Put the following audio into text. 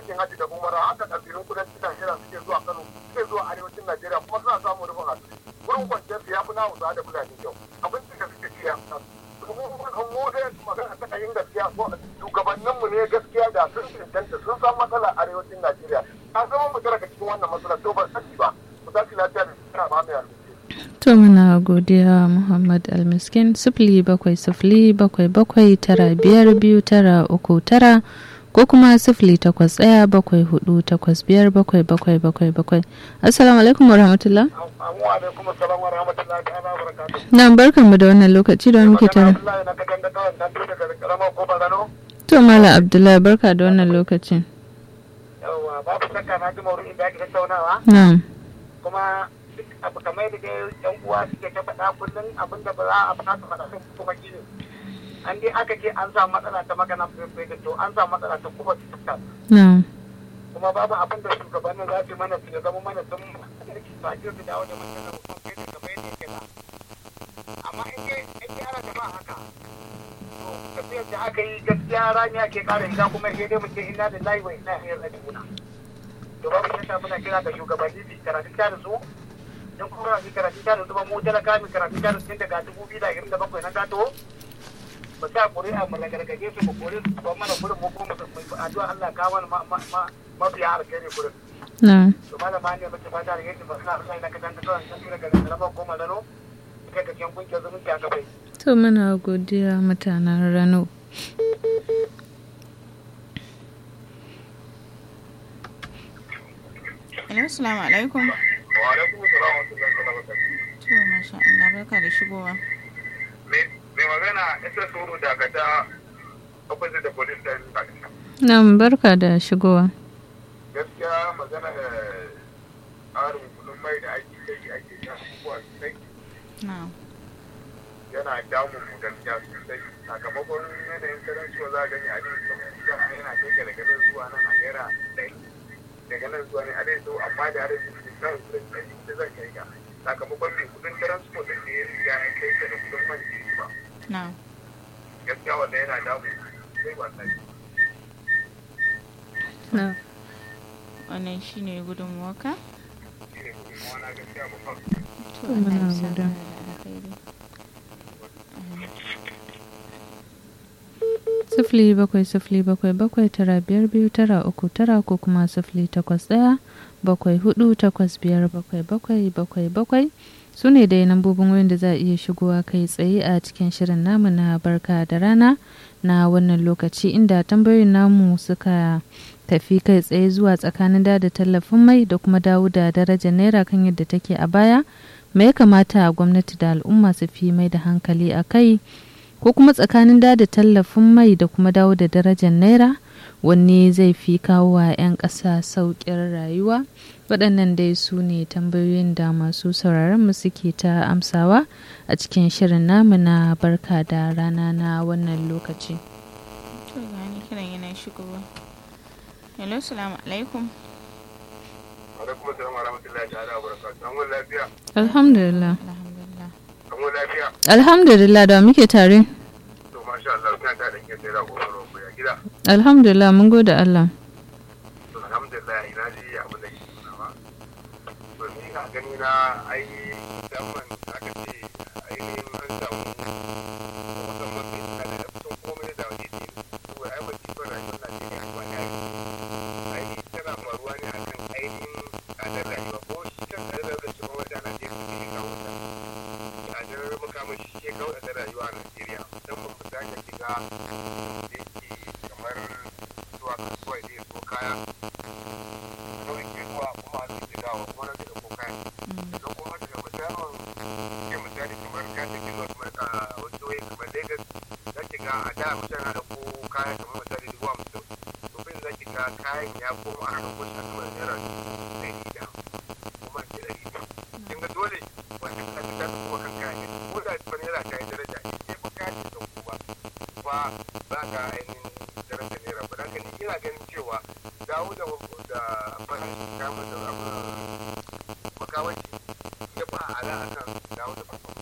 aikin hajji da umara haka kabilun kudancin Najeriya suke zuwa Kano suke zuwa arewacin Najeriya kuma suna samun rufin asiri wurin kwanciyar su ya fi na Hausa da Fulani kyau abin da suke ci ya mu dai magana ta kayin gaskiya shugabanninmu ne gaskiya da sun cancanta sun san matsalar arewacin Najeriya a zama mu daga cikin wannan matsalar to ba sani ba mu tashi lafiya da kira ma mai To muna godiya Muhammad Almiskin sifili bakwai sifili bakwai bakwai tara biyar biyu tara uku tara ko kuma sifili takwas ɗaya bakwai hudu takwas biyar bakwai bakwai bakwai bakwai. Assalamu alaikum wa rahmatullah. Assalamu alaikum assalamu wa rahmatullahi ta'ala wa barakatuh. Na barkan mu da wannan lokaci da muke tare. Abdullahi na kadan da kawai dan daga karamar ko bazano. To Malam Abdullahi barka da wannan lokacin. Yawwa babu shakka na ji maudu'in da ake tattaunawa Na'am. kuma duk abu kamar da dai yan uwa suke ta faɗa kullum abin da ba za a faɗa su faɗa sun kuma shi ne. An dai aka ce an samu matsala ta magana fefe to an samu matsala ta kuma ta Na'am. kuma babu abin da shugabannin za su yi mana su ya zama mana sun ba ke su dawo da mutum da mutum kai da kamar yadda yake da amma in dai in dai ana tafa haka to tafiyar da aka yi gaskiya rani ake kara shiga kuma sai dai mutum inna da layi wa inna ilaihi raji'un to babu shakka muna kira ga shugabanni su karatun ta da su don kuma su karatun ta da su ba mu talaka mu karatun ta da su daga dubu biyu da ashirin da bakwai na gato mu sa ƙuri'a mu ragargaje su mu kore su ba mana gurin mu kuma mu addu'a Allah ka mana mafiya alkhairi gurin Na'am. to malama ne mace fata da yadda ba suna Allah ka tanta kawai sun tura ga karamar goma rano kai ka cikin kungiyar zumunci a kafai To muna godiya mutanen Rano. Hello, salamu alaikum. wa alaikum assalam wa rahmatullahi wa barakatuh To, masha Allah, barka da shigowa. mai magana isa suru daga ta opposite da police station Pakistan Na'am barka da shigowa. gaskiya magana da tsarin kudin mai da ake kai ake sha kuwa sai Na'am. yana damun mu gaskiya sosai sakamakon yanayin karancewa za a gani a dai sau yana kai ka daga nan zuwa nan a naira ɗari daga nan zuwa ne a dai sau amma da harin su kan kudin ɗari da zan kai ka sakamakon mai kudin transport da ya riga ya kai ka da kudin man da ya ba Na'am. gaskiya wanda yana damun sai wannan Na'am. Wannan shi ne gudunmuwarka? shi ne kuma na gaskiya babban To, Muna Allah ya sa godiya. mana da alkhairi. sifili bakwai sifili bakwai bakwai tara biyar biyu tara uku tara ko kuma sifili takwas ɗaya bakwai hudu takwas biyar bakwai bakwai bakwai bakwai su ne dai lambobin wayan da za a iya shigowa kai tsaye a cikin shirin namu na barka da rana na wannan lokaci inda tambayoyin namu suka tafi kai tsaye zuwa tsakanin da da tallafin mai da kuma dawo da darajar naira kan yadda take a baya me ya kamata gwamnati da al'umma su fi mai da hankali a kai ko kuma tsakanin da da tallafin mai da kuma dawo da darajar naira wanne zai fi kawo wa 'yan ƙasa sauƙin rayuwa waɗannan dai su ne tambayoyin da masu sauraron mu suke ta amsawa a cikin shirin namu na barka da rana na wannan lokaci To, ga wani kiran yana shigowa. Hello, salamu alaikum. alaikum assalam wa rahmatullahi ta'ala wa barakatuh an lafiya alhamdulillah Alhamdulillah. an lafiya alhamdulillah da muke tare to masha Allah kina ta da ke sai da gobe roƙo ya gida alhamdulillah mun gode Allah to alhamdulillah ina ji abin da yake nuna ba to ni a gani na ai musamman aka ce ainihin an samu musamman mai suna da kusan komai da wani ne saboda ai masifar rayuwar Najeriya ba ne ai tana faruwa ne a kan ainihin tsadar rayuwa ko shi kan tsadar da shi ma wanda Najeriya ne ya kawo ta tsadar makamashi shi ya kawo tsadar rayuwa a Najeriya musamman ku za ka shiga da yake kamar zuwa kasuwa da ya so kaya kawai ke zuwa kuma a cikin dawa kuma na daga ko kaya sannan kuma daga misalin ke misali kamar ka take zuwa kamar a wasu waye kamar Lagos za ki ga a da mutum na ɗauko kaya kamar misali dubu hamsin to bin za ki ga kayan ya koma ana ɗauko shi a kamar naira ɗari da kuma ke ɗari biyu kin ga dole wanda ka ta ta kuma kan kayan ne ko da fa naira ta yi daraja in dai ba kayan ta ɗauko ba ba za ka ainihin daraja naira ba da ni ina ganin cewa dawo da da farashin kamar da abu makawanci ya ba ala akan dawo da farko